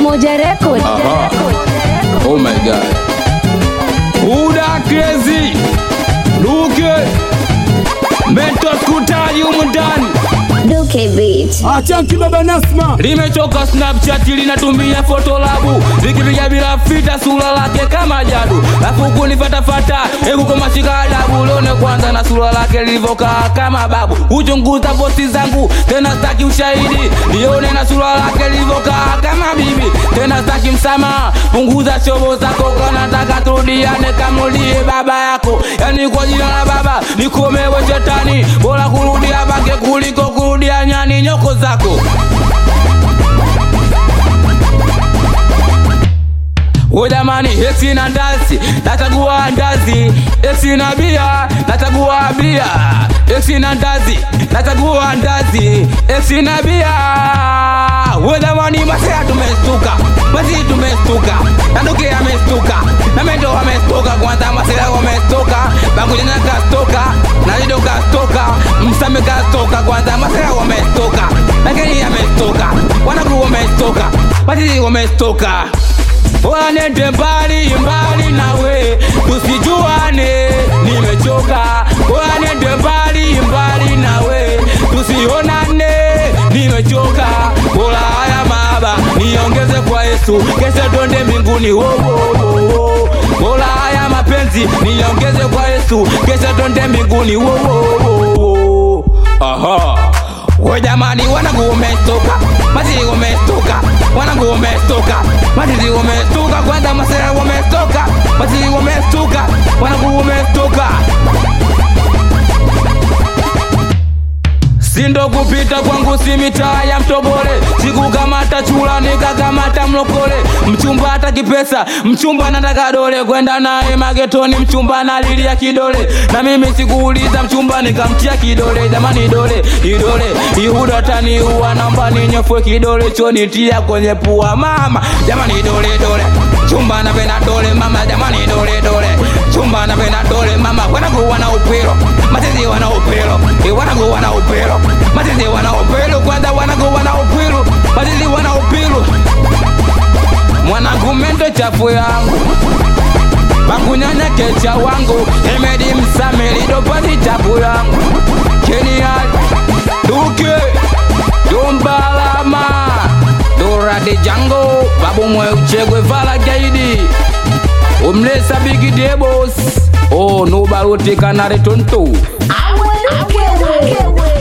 Umoja Record. Aha. Oh my god. Uda crazy. Luke. Mentos kutali humu ndani. Duke Beat. Achanki baba Nasma. Limechoka Snapchat linatumia foto labu likipiga bila fita sura lake kama jadu, afu kunifatafata hebu kama shika adabu, lione kwanza na sura lake lilivyokaa kama babu. Uchunguza posti zangu tena staki ushahidi, lione na sura lake lilivyokaa kama bibi, tena staki msamaha. Punguza shobo zako, kanataka turudiane, kamrudie baba yako, yani kwa jina la baba nikomewe shetani, bora kurudia bange kuliko kurudia nyani nyoko zako. O jamani, esi na ndazi, nachagua ndazi. Esi na bia, nachagua bia. Esi na ndazi, nachagua ndazi. Esi na bia. O jamani, masea tumestuka, masi tumestuka, Nanduke amestuka, na mendo amestuka, kwanza masea wamestuka, Bangujanya kastoka, na Lido kastoka, Msame kastoka, kwanza masea wamestuka, Lakini amestuka, wanagu wamestuka, masi wamestuka wanende mbali mbali nawe tusijuane, nimechoka. Wanende mbali mbali nawe tusionane, nimechoka. Bora haya maba niongeze kwa Yesu, kesho twende mbinguni. Wo, wo, wo, wo. Bora haya mapenzi niongeze kwa Yesu, kesho twende mbinguni. Wo, wo, wo, wo. Aha. We jamani, wanangu umestoka, mazizi umestoka, wanangu umestoka, mazizi umestoka, kwanza masera umestoka, mazizi umestoka, wanangu umestoka. Sindo kupita kwangu si mitaa ya mtobole, sikukamata chula nikakamata mlokole. Mchumba hataki pesa, mchumba nataka dole, kwenda naye magetoni, mchumba nalilia kidole, na mimi sikuuliza mchumba nikamtia kidole. Jamani dole idole ihuda taniua, namba ninyofwe kidole chonitia kwenye pua mama. Jamani dole dole, chumba napenda dole mama, jamani dole dole, chumba napenda dole mama, wanangu wana upiro, matezi wana upiro, eh, wanangu wana upiro, matezi wana upiro, kwanza wanangu wana upiro, matezi wana upiro, mwanangu mendo chafu yangu bakunyanya kecha wangu emedi msamili dopati chafu yangu kenial duke dombalama dorade jango babumwe uchegwe vala gaidi umlesa bigi debos o nubaruti kanare tonto Duke Beat.